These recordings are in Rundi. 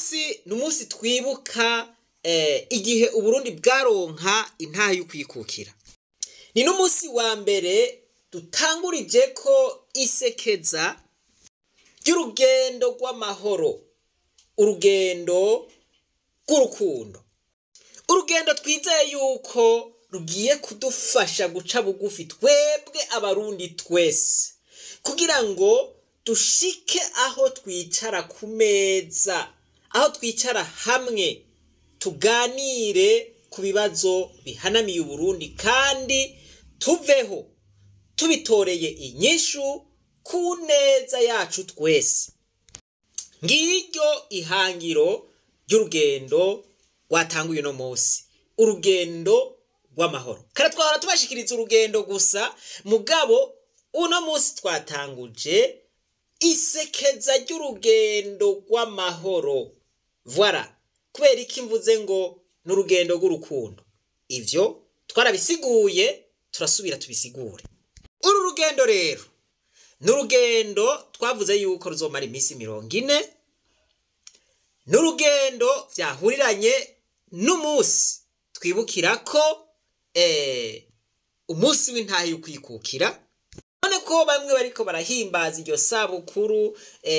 munsi ni umunsi twibuka igihe uburundi bwaronka intaha y'ukwikukira ni n'umunsi wa mbere dutangurije ko isekeza ry'urugendo rw'amahoro urugendo rw'urukundo urugendo twizeye yuko rugiye kudufasha guca bugufi twebwe abarundi twese kugira ngo dushike aho twicara ku meza aho twicara hamwe tuganire ku bibazo bihanamiye uburundi kandi tuveho tubitoreye inyishu ku neza yacu twese ngiryo ihangiro ry'urugendo rwatanguye uno munsi urugendo rw'amahoro kare twahora tubashikiriza urugendo gusa mugabo uno munsi twatanguje isekeza ry'urugendo rw'amahoro voila kubera iki mvuze ngo ni urugendo rw'urukundo ivyo twarabisiguye turasubira tubisigure uru rugendo rero ni urugendo twavuze yuko ruzomara iminsi mirongo ine ni urugendo byahuriranye n'umunsi twibukira ko umunsi w'intahe y'ukwikukira none ko bamwe bariko barahimbaza iryo sabukuru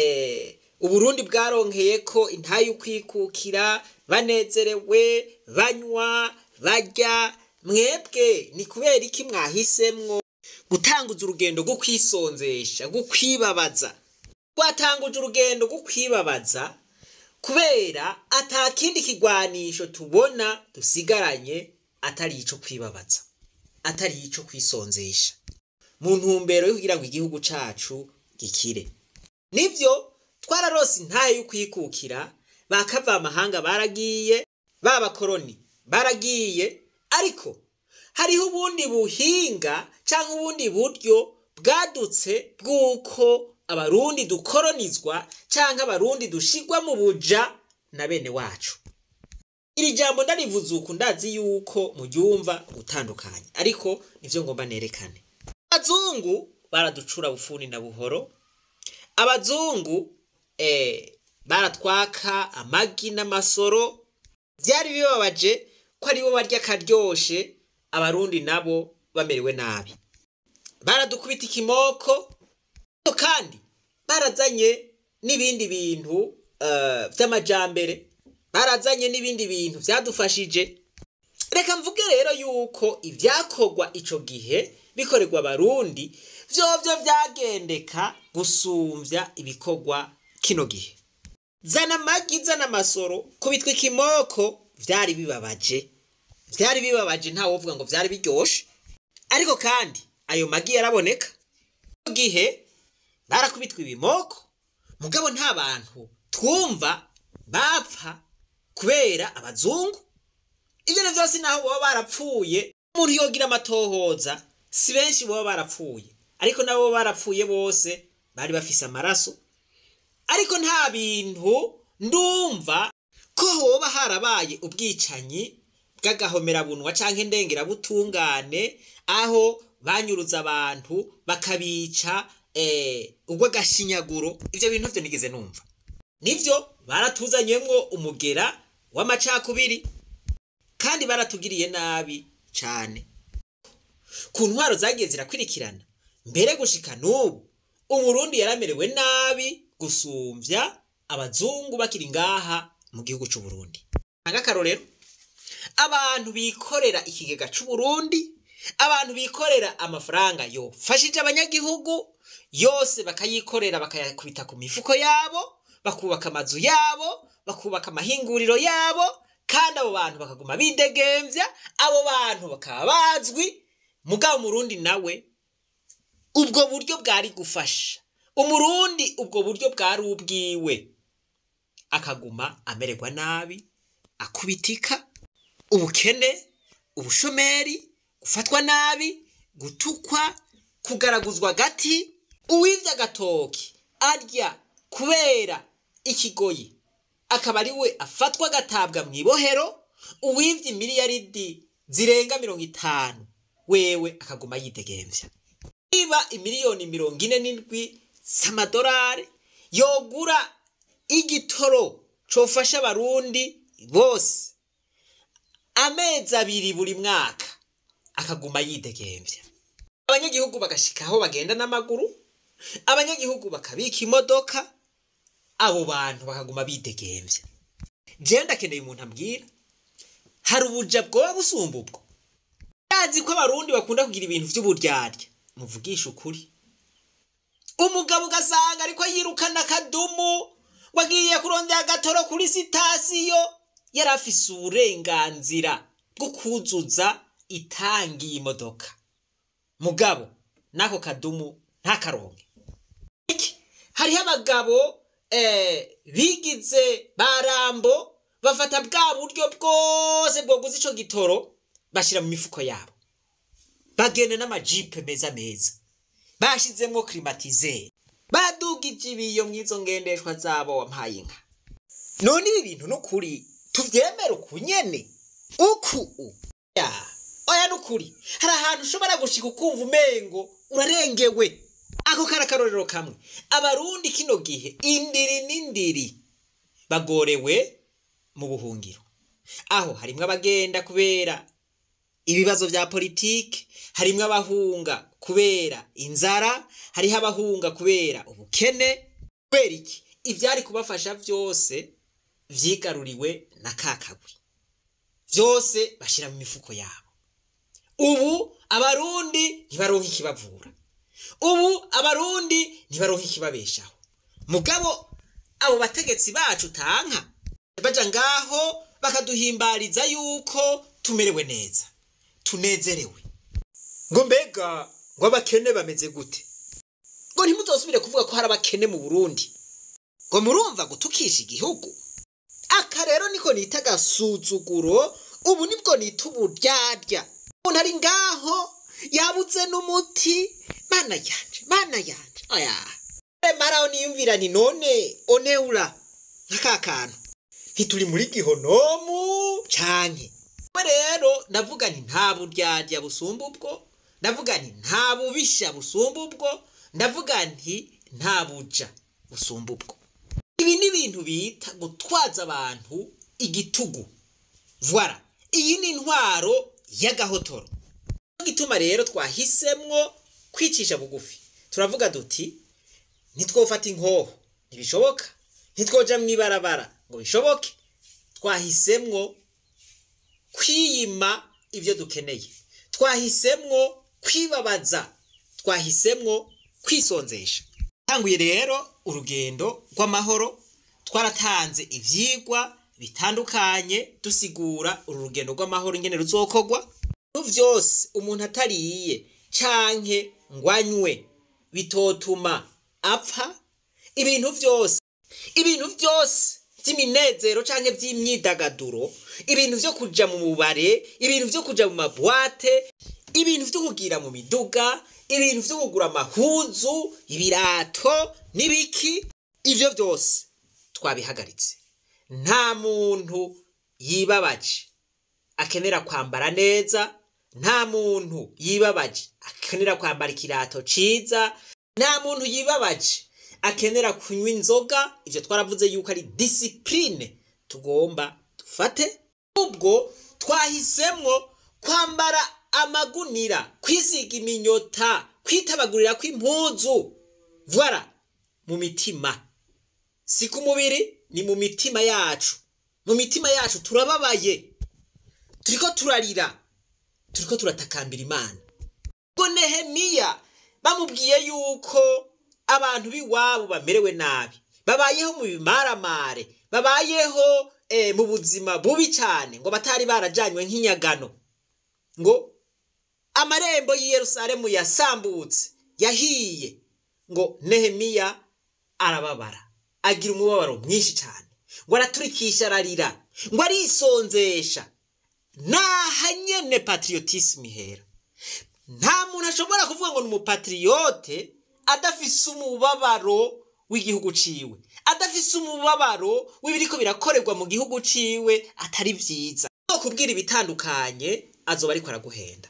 uburundi bwaronkeye ko intahe y'ukwikukira banezerewe banywa barya mwebwe ni kubera iki mwahisemwo gutanguza urugendo rwo kwisonzesha rwo kwibabaza twatanguje urugendo rwo kwibabaza kubera ata kindi kigwanisho tubona dusigaranye atari ico kwibabaza atari ico kwisonzesha mu ntumbero yo kugira ngo igihugu cacu gikire nivyo twararose intahe yo kwikukira bakava amahanga baragiye b'abakoroni baragiye ariko hariho ubundi buhinga cyangwa ubundi buryo bwadutse bw'uko abarundi dukoronizwa cyangwa abarundi dushigwa mu buja na bene wacu iri jambo ndarivuze uku ndazi yuko muryumva gutandukanye ariko nivyo ngomba nerekane abazungu baraducura bufuni na buhoro abazungu eh, baratwaka amagi n'amasoro byari bibabaje ko aribo barya akaryoshe abarundi nabo bamerewe nabi baradukubita ikimoko kandi barazanye n'ibindi bintu uh, vy'amajambere barazanye n'ibindi bintu vyadufashije reka mvuge rero yuko ivyakorwa ico gihe bikorerwa abarundi vyovyo vyagendeka gusumvya ibikorwa kino gihe zana amagi zana amasoro kubitwa ikimoko vyari bibabaje vyari bibabaje ntawovuga ngo vyari biryoshe ariko kandi ayo magi yaraboneka gihe barakubitwa ibimoko mugabo nta bantu twumva bapfa kubera abazungu ivyo vyose naho boba barapfuye umuntu yogira amatohoza si benshi boba barapfuye ariko nabo barapfuye bose bari bafise amaraso ariko nta bintu ndumva ko hoba harabaye ubwicanyi bw'agahomerabunwa canke ndengerabutungane aho banyuruza abantu bakabica eh, urw'agashinyaguro ivyo bintu vyo nigeze numva nivyo baratuzanyemwo umugera w'amacakubiri kandi baratugiriye nabi cane ku ntwaro zagiye zirakwirikirana mbere gushika n'ubu umurundi yaramerewe nabi gusumvya abazungu bakiri ngaha mu gihugu c'uburundi nk'akarorero abantu bikorera ikigega c'uburundi abantu bikorera amafaranga yofashije abanyagihugu yose bakayikorera bakayakubita ku mifuko yabo bakubaka amazu yabo bakubaka amahinguriro yabo kandi abo bantu bakaguma bidegemvya abo bantu bakaba bazwi mugabo umurundi nawe ubwo buryo bwari gufasha umurundi ubwo buryo bwari ubwiwe akaguma amererwa nabi akubitika ubukene ubushomeri gufatwa nabi gutukwa kugaraguzwa agati uwivya agatoki arya kubera ikigoyi akaba ari we afatwa agatabwa mu ibohero uwivye imiliyaridi zirenga mirongo itanu wewe akaguma yidegemvya niba imiliyoni mirongo ine n'indwi z'amadolari yogura igitoro cofasha abarundi bose amezi abiri buri mwaka akaguma yidegemvya abanyagihugu bagashika aho bagenda n'amaguru abanyagihugu bakabika imodoka abo bantu bakaguma bidegemvya jewe ndakeneye umuntu ambwira hari ubuja bwoba busumba ubwo yazi ko abarundi bakunda kugira ibintu vy'uburyarya muvugisha ukuri umugabo ugasanga ariko yirukana akadumu wagiye kurondera agatoro kuri sitasiyo yari afise uburenganzira bwo kuzuza itangi y'imodoka mugabo n'ako kadumu ntakaronke iki hariho abagabo eh, bigize barambo bafata bwa buryo bwose bwoguza ico gitoro bashira mu mifuko yabo bagenda n'amajipe meza meza bashizemwo klimatizeri badugije ibiyo mw'izo ngendeshwa zabo wampaye inka none ibi bintu n'ukuri tuvyemere uku nyene uku u ya oya n'ukuri hari ahantu ushobora gushika ukumva umengo urarengewe ako kari akarorero kamwe abarundi kino gihe indiri n'indiri bagorewe mu buhungiro aho harimwo abagenda kubera ibibazo vya politike harimwo abahunga kubera inzara hariho abahunga kubera ubukene kubera iki ivyari kubafasha vyose vyigaruriwe na kakagwi vyose bashira mu mifuko yabo ubu abarundi ntibaronka ikibavura ubu abarundi ntibaronka ikibabeshaho mugabo abo bategetsi bacu tanka baja ngaho bakaduhimbariza yuko tumerewe neza tunezerewe ngo mbega ngo abakene bameze gute ngo ntimuzosubire kuvuga ko hari abakene mu burundi ngo murumva gutukisha igihugu aka rero niko nita agasuzuguro ubu nibwo nita uburyarya umuntu ari ngaho yabuze n'umuti mana yanje mana yanje oya maraho niyumvira ni none oneura nk'aka kantu ntituri muri gihonomu canke we rero ndavuga nti nta buryarya busumba ubwo ndavuga nti nta bubisha busumba ubwo ndavuga nti nta buja busumba ubwo ibi ni ibintu bita gutwaza abantu igitugu voila iyi ni intwaro y'agahotoro gituma rero twahisemwo kwicisha bugufi turavuga duti ntitwofata inkoho ntibishoboka ntitwoja mu ibarabara ngo bishoboke twahisemwo kwiyima ibyo dukeneye twahisemwo kwibabaza twahisemwo kwisonzesha tanguye rero urugendo rw'amahoro twaratanze ivyigwa bitandukanye dusigura uru rugendo rw'amahoro ingene ruzokorwa ibintu vyose umuntu atariye canke ngwanywe bitotuma apfa ibintu vyose ibintu vyose vy'iminezero canke vy'imyidagaduro ibintu vyo kuja mu mubare ibintu vyo kuja mu mabwate ibintu vyo kugira mu miduga ibintu vyo kugura amahuzu ibirato n'ibiki ivyo vyose twabihagaritse nta muntu yibabaje akenera kwambara neza nta muntu yibabaje akenera kwambara ikirato ciza nta muntu yibabaje akenera kunywa inzoga ivyo twaravuze yuko ari disipurine tugomba dufate ubwo twahisemwo kwambara amagunira kwisiga iminyota kwitabagurira kw'impuzu voila mu mitima si ku mubiri ni mu mitima yacu mu mitima yacu turababaye turiko turarira turiko turatakambira imana ngo nehemiya bamubwiye yuko abantu b'iwabo bamerewe nabi babayeho mu bimaramare babayeho eh, mu buzima bubi cyane ngo batari barajanywe nk'inyagano ngo amarembo y'i yerusalemu yasambutse yahiye ngo nehemiya arababara agira umubabaro mwinshi cyane ngo araturikisha ararira ngo arisonzesha naha nyene patriotisme ihera nta muntu ashobora kuvuga ngo ni umupatriyote adafise umubabaro w'igihugu ciwe adafise umubabaro w'ibiriko birakorerwa mu gihugu ciwe atari vyiza no kubwira ibitandukanye azoba ariko araguhenda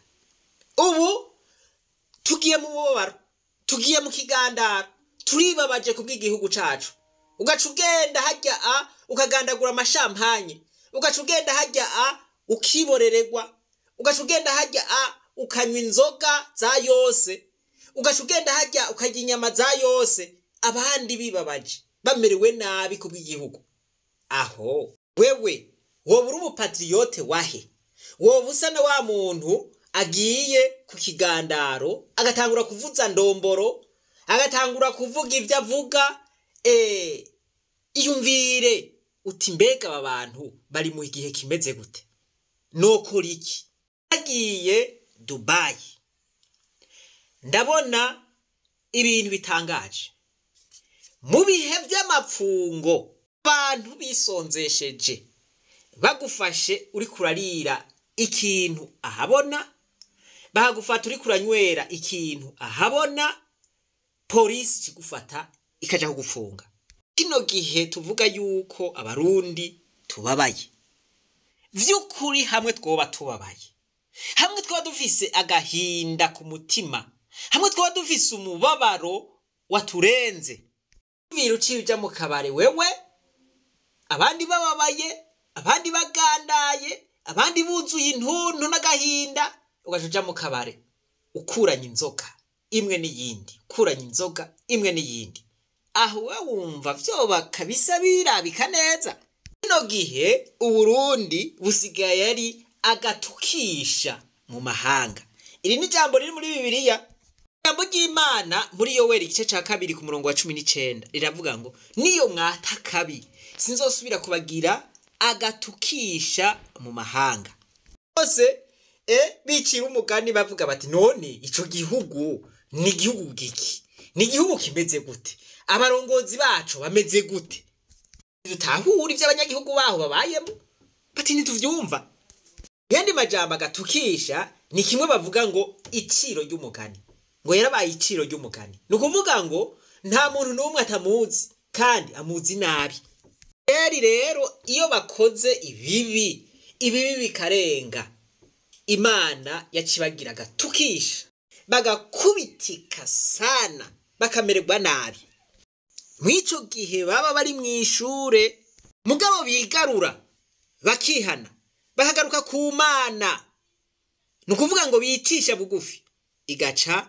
ubu tugiye mu mubabaro tugiye mu kigandaro turibabaje kubw'igihugu cacu ugaca ugenda hajya a ukagandagura amashampanye ugaca ugenda hajya a ukiborererwa ugaca ugenda hajya a ukanywa inzoga za yose ugaca ugenda hajya ukarya inyama za yose abandi bibabaje bamerewe nabi ku bw'igihugu aho wewe woba uri umupatiriyote wahe woba usa na wa muntu agiye ku kigandaro agatangura kuvuza ndomboro agatangura kuvuga ibyo avuga eee iyumvire uti mbega aba bantu bari mu gihe kimeze gute nokora iki agiye dubayi ndabona ibintu bitangaje mu bihe by'amapfungo abantu bisonzesheje bagufashe uri kurarira ikintu ahabona bahagufata uri kuranywera ikintu ahabona polisi ikigufata ikajya kugufunga kino gihe tuvuga yuko abarundi tubabaye by'ukuri hamwe twoba tubabaye hamwe twaba dufise agahinda ku mutima hamwe twaba dufise umubabaro waturenze vira uciye ujya mu kabari wewe abandi bababaye abandi bagandaye abandi buzuye intuntu n'agahinda ugaca uja mu kabari ukuranya inzoga imwe n'iyindi ukuranya inzoga imwe n'iyindi aho we wumva vyoba kabisa birabika neza kino gihe uburundi busigaye ari agatukisha mu mahanga iri ni ijambo riri muri bibiliya ijambo ry'imana muri yoweri igice ca kabiri ku murongo wa cumi n'icenda riravuga ngo niyo mwata kabi sinzosubira kubagira agatukisha mu mahanga bose e bicira umugani bavuga bati none ico gihugu ni igihugu giki ni igihugu kimeze gute abarongozi bacu bameze gute dutahura ivyo abanyagihugu baho babayemo bati ntituvyumva yandi majambo agatukisha ni kimwe bavuga ngo iciro ry'umugani ngo yarabaye iciro ry'umugani ni ukuvuga ngo nta muntu n'umwe atamuzi kandi amuzi nabi rero rero iyo bakoze ibibi ibibi bikarenga imana yacibagira agatukisha bagakubitika sana bakamererwa nabi mw'ico gihe baba bari mu ishure mugabo bigarura bakihana bakagaruka ku mana ni ukuvuga ngo bicisha bugufi igaca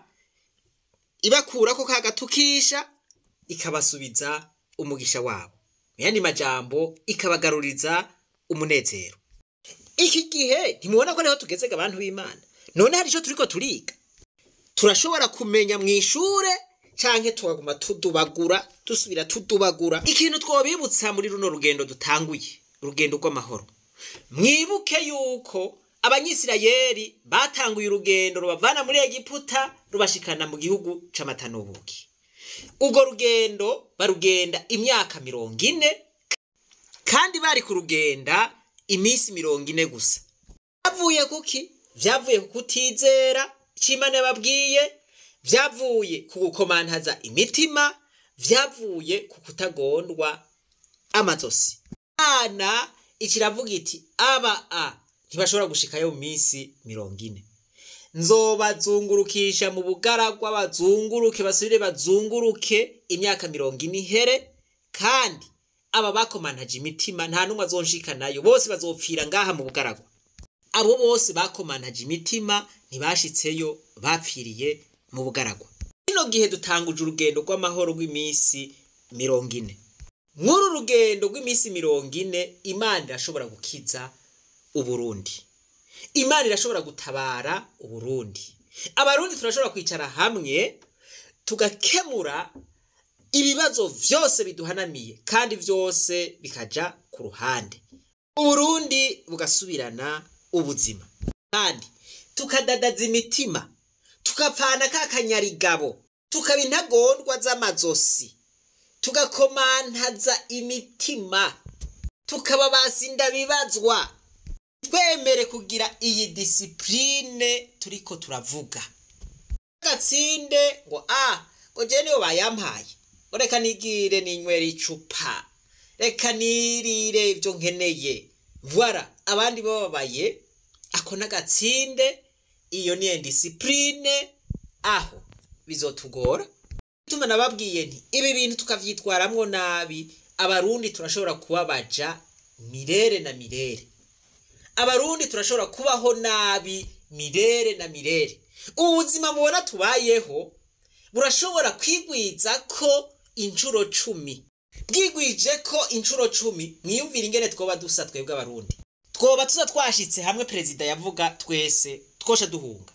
ibakurako ka gatukisha ikabasubiza umugisha wabo mu yandi majambo ikabagaruriza umunezero iki gihe ntimubona ko ariho tugeze abantu b'imana none hari icyo turiko turiga turashobora kumenya mu ishure canke tukaguma tudubagura dusubira tudubagura ikintu twobibutsa muri runo rugendo dutanguye urugendo rw'amahoro mwibuke yuko abanyisirayeli batanguye urugendo rubavana muri egiputa rubashikana mu gihugu c'amata n'ubuki urwo rugendo barugenda imyaka mirongo ine kandi bari kurugenda iminsi mirongo ine gusa byavuye kuki byavuye ku kutizera c'imana yababwiye byavuye ku gukomantaza imitima byavuye ku kutagondwa amazosi imana ikiravuga iti aba a ntibashobora gushikayo mu minsi mirongo ine nzobazungurukisha mu bugaragwa bazunguruke basubire bazunguruke imyaka mirongo ine ihere kandi aba bakomantaje imitima nta n'umwe azonshikanayo bose bazopfira ngaha mu bugaragwa abo bose bakomantaje imitima ntibashitseyo bapfiriye mu bugaragwa kino gihe dutanguje urugendo rw'amahoro rw'iminsi mirongo ine nk'uru rugendo rw'iminsi mirongo ine imana irashobora gukiza uburundi imana irashobora gutabara uburundi abarundi turashobora kwicara hamwe tugakemura ibibazo vyose biduhanamiye kandi vyose bikaja ku ruhande uburundi bugasubirana ubuzima kandi tukadadaza imitima tukapfana ka kanyarigabo tukaba intagondwa z'amazosi tugakomantaza imitima tukaba basinda bibazwa twemere kugira iyi disipurine turiko turavuga gatsinde ngo a ngo je niyo bayampaye ngo reka nigire ninywera icupa reka nirire ibyo nkeneye vwara abandi bababaye ako n'agatsinde iyo niyo disipurine aho bizotugora tuma nababwiye nti ibi bintu tukavyitwaramwo nabi abarundi turashobora kubabaja mirere na mirere abarundi turashobora kubaho nabi mirere na mirere ubuzima mubona tubayeho burashobora kwigwiza ko inshuro cumi bwigwije ko inshuro cumi mwiyumvire ingene twoba dusa twebwe abarundi twoba tuza twashitse hamwe perezida yavuga twese twosha duhunga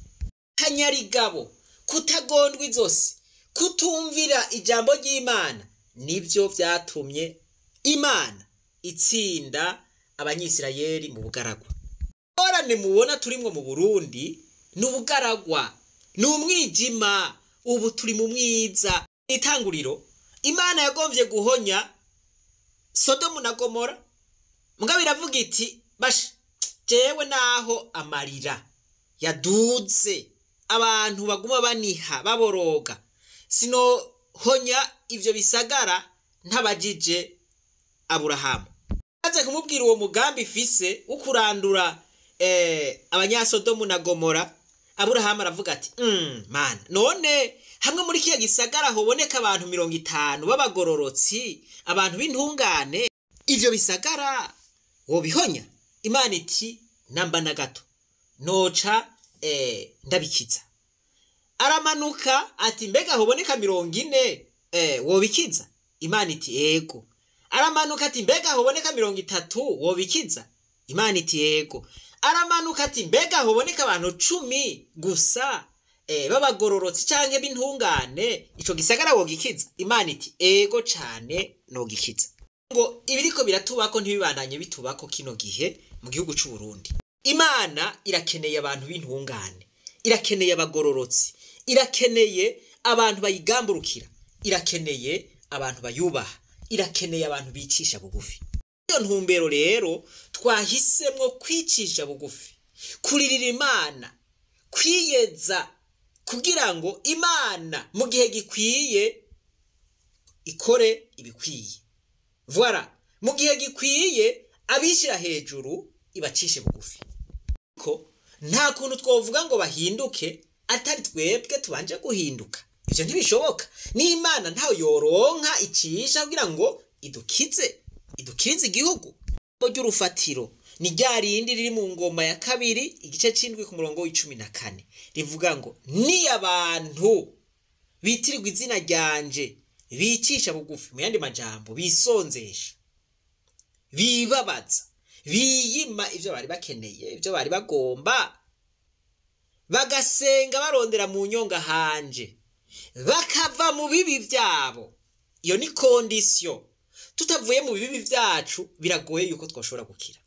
kanyarigabo kutagondwa izosi kutumvira ijambo ry'imana nibyo byatumye imana itsinda abanyisirayeli mu bugaragwa ingorane mubona turimwo mu burundi ni ubugaragwa ni umwijima ubu turi mu mwiza itanguriro imana yagombye guhonya sodomu na gomora mugabo iravuga iti basha jewe naho amarira yaduze abantu baguma baniha baboroga sinohonya ivyo bisagara ntabajije aburahamu maze kumubwira uwo mugambi ifise wo kurandura eh, abanyasodomu na gomora aburahamu aravuga ati mm, mana none hamwe muri kiya gisagara hoboneka abantu mirongo itanu b'abagororotsi abantu b'intungane ivyo bisagara wobihonya imana iti namba na gato noca eh, ndabikiza aramanuka ati mbega hoboneka mirongo ine eh, wobikiza imana iti yego aramanuka ati mbega hoboneka mirongo itatu wobikiza imana iti yego aramanuka ati mbega hoboneka abantu cumi gusa eh, b'abagororotsi canke b'intungane ico gisagara wogikiza imana iti ego cane nogikiza ngo ibiriko biratubako ntibibandanye bitubako kino gihe mu gihugu c'u Burundi imana irakeneye abantu b'intungane irakeneye abagororotsi irakeneye abantu bayigamburukira irakeneye abantu bayubaha irakeneye abantu bicisha bugufi iyo ntumbero rero twahisemwo kwicisha bugufi kuririra imana kwiyeza kugira ngo imana mu gihe gikwiye ikore ibikwiye voilà mu gihe gikwiye abishyira hejuru ibacishe bugufi ko nta kuntu twavuga ngo bahinduke atari twebwe tubanje guhinduka ibyo ntibishoboka n'imana ntawe yoronka icisha kugira ngo idukize idukirize igihugu ry'urufatiro ni rya rindi riri mu ngoma ya kabiri igice c'indwi ku murongo w'icumi na kane rivuga ngo ni abantu bitirirwa izina ryanje bicisha bugufi mu yandi majambo bisonzesha bibabaza biyima ibyo bari bakeneye ibyo bari bagomba bagasenga barondera mu nyonga hanje bakava mu bibi byabo iyo ni kondisiyo tutavuye mu bibi byacu biragoye yuko twashobora gukira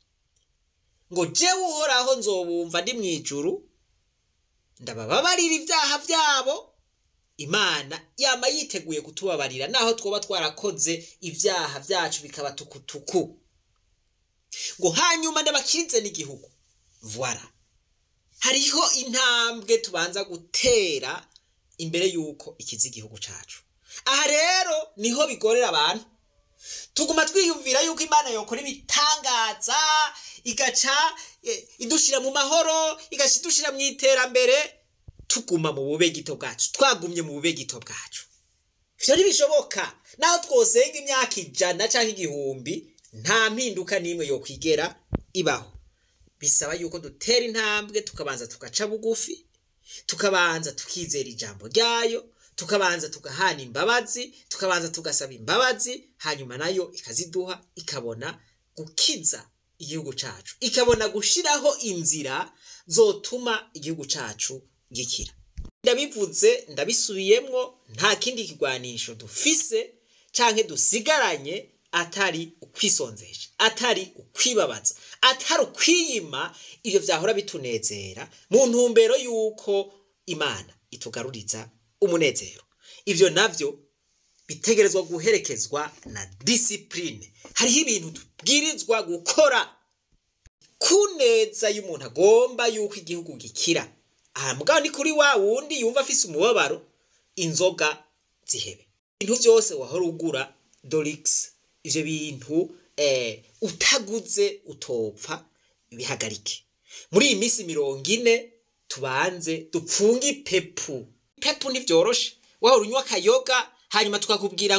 ngo jewe uhoraho nzobumva ndi mu ijuru ndabababarira ibyaha byabo imana yama yiteguye kutubabarira naho twoba twarakoze ibyaha byacu bikaba tukutuku ngo hanyuma ndabakirize n'igihugu voila hariho intambwe tubanza gutera imbere y'uko ikiza igihugu cyacu aha rero niho bigorera abantu tuguma twiyumvira yuko imana yokora ibitangaza igaca idushyira mu mahoro igaca idushyira mu iterambere tuguma mu bubegito bwacu twagumye mu bubegito bwacu ibyo ntibishoboka naho twosenga imyaka ijana cyangwa igihumbi nta mpinduka n'imwe yo kwigera ibaho bisaba yuko dutera intambwe tukabanza tugaca bugufi tukabanza tukizera ijambo ryayo tukabanza tugahana imbabazi tukabanza tugasaba imbabazi hanyuma nayo ikaziduha ikabona gukiza igihugu cyacu ikabona gushyiraho inzira zotuma igihugu cyacu gikira ndabivuze ndabisubiyemwo nta kindi kigwanisho dufise canke dusigaranye atari ukwisonzesha atari ukwibabaza atari ukwiyima ibyo byahora bitunezera mu ntumbero y'uko imana itugaruriza umunezero ibyo nabyo bitegerezwa guherekezwa na disipurine hariho ibintu tubwirizwa gukora ku neza y'umuntu agomba y'uko igihugu gikira aha mugabo ni kuri wa wundi yumva afise umubabaro inzoga zihebe ibintu byose wahora ugura dorigisi ibyo bintu utaguze utopfa bihagarike muri iyi minsi mirongo ine tubanze dupfunge ipepu ipepu ntibyoroshe wahora unywa akayoga hanyuma tukakubwira ngo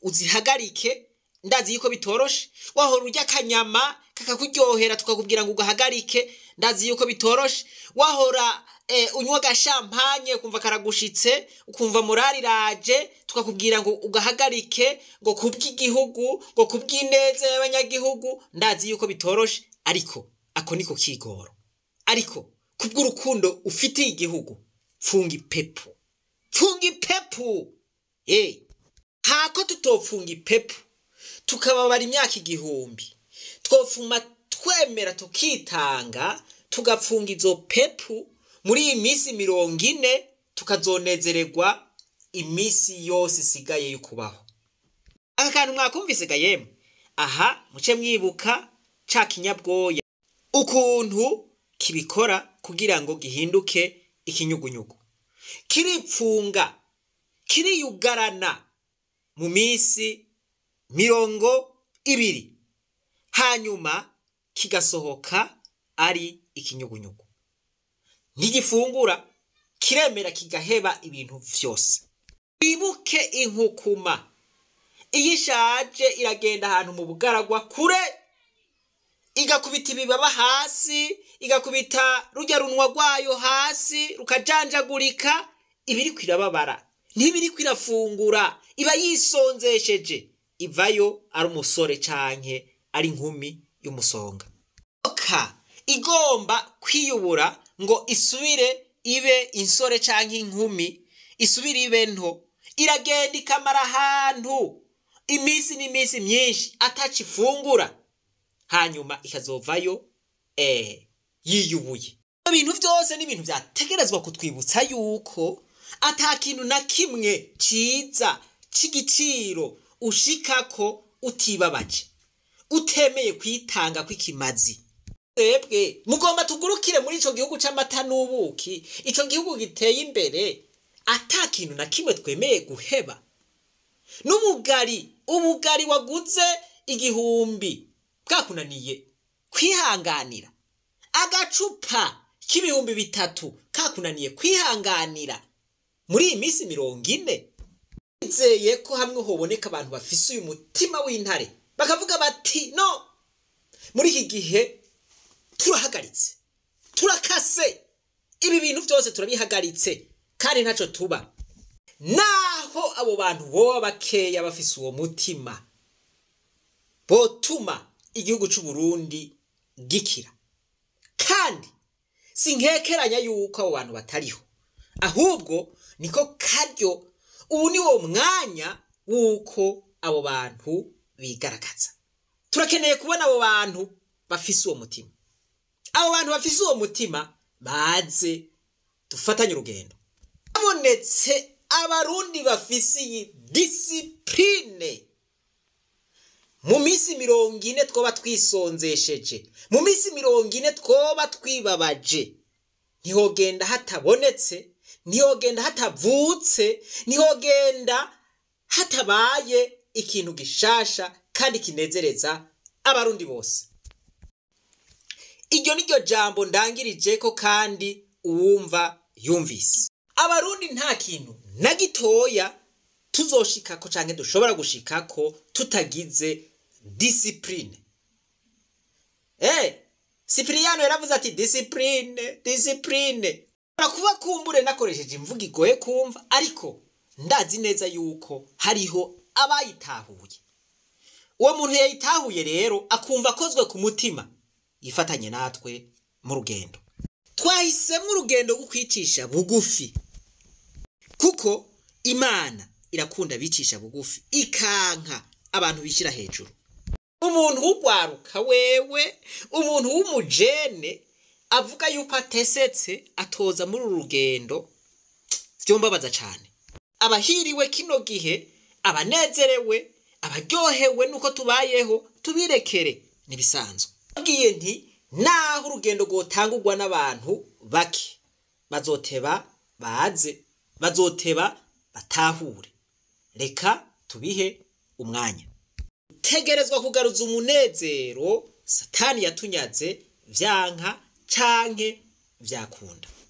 uzihagarike ndazi yuko bitoroshe wahora urya akanyama kakakuryohera tukakubwira ngo ugahagarike ndazi yuko bitoroshe wahora eh, unywa agashampanye ukumva karagushitse ukumva morali iraje tukakubwira ngo ugahagarike ngo kubw'igihugu ngo kubw'ineza y'abanyagihugu ndazi yuko bitoroshe ariko ako niko kigoro ariko kubw'urukundo ufitiye igihugu funga ipepu funga ipepu eh hako tutopfunga ipepu tukababara imyaka igihumbi twofuma twemera tukitanga tugapfunga izo pepu muri iyi minsi mirongo ine tukazonezererwa iminsi yose isigaye yo kubaho aka kantu mwakumvise ga yemwe aha muce mwibuka ca kinyabwoya ukuntu kibikora kugira ngo gihinduke ikinyugunyugu kiripfunga kiriyugarana mu minsi mirongo ibiri hanyuma kigasohoka ari ikinyugunyugu ntigifungura kiremera kigaheba ibintu vyose wibuke inkukuma iyo ishaje iragenda ahantu mu bugaragwa kure igakubita ibibaba hasi igakubita rujya runwa rwayo hasi rukajanjagurika ibiri kwirababara ntibiri kwirafungura iba yisonzesheje ivayo ari umusore canke ari inkumi y'umusonga ka igomba kwiyubura ngo isubire ibe insore canke inkumi isubire ibe nto iragenda ikamara ahantu iminsi n'iminsi myinshi ataca ifungura hanyuma ikazovayo eh, yiyubuye ibintu byose ni ibintu byategerezwa kutwibutsa yuko ata kintu na kimwe ciza c'igiciro ushikako utibabaje utemeye kwitanga kw'ikimazi twebwe mugomba tugurukire muri ico gihugu c'amata n'ubuki ico gihugu giteye imbere ata kintu na kimwe twemeye guheba n'ubugari ubugari waguze igihumbi bwakunaniye kwihanganira agacupa k'ibihumbi bitatu kakunaniye kwihanganira muri iyi minsi mirongo ine nizeye ko hamwe hoboneka abantu bafise uyu mutima w'intare bakavuga bati no muri iki gihe turahagaritse turakase ibi bintu byose turabihagaritse kandi ntacyo tuba naho abo bantu boba bakeya bafise uwo mutima botuma igihugu cy'u Burundi gikira kandi sinkekeranya yuko abo bantu batariho ahubwo niko karyo ubu ni wo mwanya w'uko abo bantu bigaragaza turakeneye kubona abo bantu bafise uwo mutima abo bantu bafise uwo mutima baze dufatanye urugendo habonetse abarundi bafise iyi disipurine mu minsi mirongo ine twoba twisonzesheje mu minsi mirongo ine twoba twibabaje ntihogenda hatabonetse ntihogenda hatavutse ntihogenda hatabaye ikintu gishasha kandi kinezereza abarundi bose iryo ni ryo jambo ndangirije ko kandi uwumva yumvise abarundi nta kintu na gitoya tuzoshikako canke dushobora gushikako tutagize disipurine eh sipiriyano yaravuze ati disipurine disipurine kuba kumbure nakoresheje imvugo igoye kumva ariko ndazi neza yuko hariho abayitahuye uwo muntu yayitahuye rero akumva akozwe ku mutima yifatanye natwe mu rugendo twahisemo urugendo rwo kwicisha bugufi kuko imana irakunda bicisha bugufi ikanka abantu bishyira hejuru umuntu w'ugwaruka wewe umuntu w'umujene avuga yuko atesetse atoza muri uru rugendo byombabaza cyane abahiriwe kino gihe abanezerewe abaryohewe nuko tubayeho tubirekere ntibisanzwe babwiye nti naho urugendo rwotangurwa n'abantu bake bazoteba baze bazoteba batahure reka tubihe umwanya tegerezwa kugaruza umunezero satani yatunyaze vyanka canke vyakunda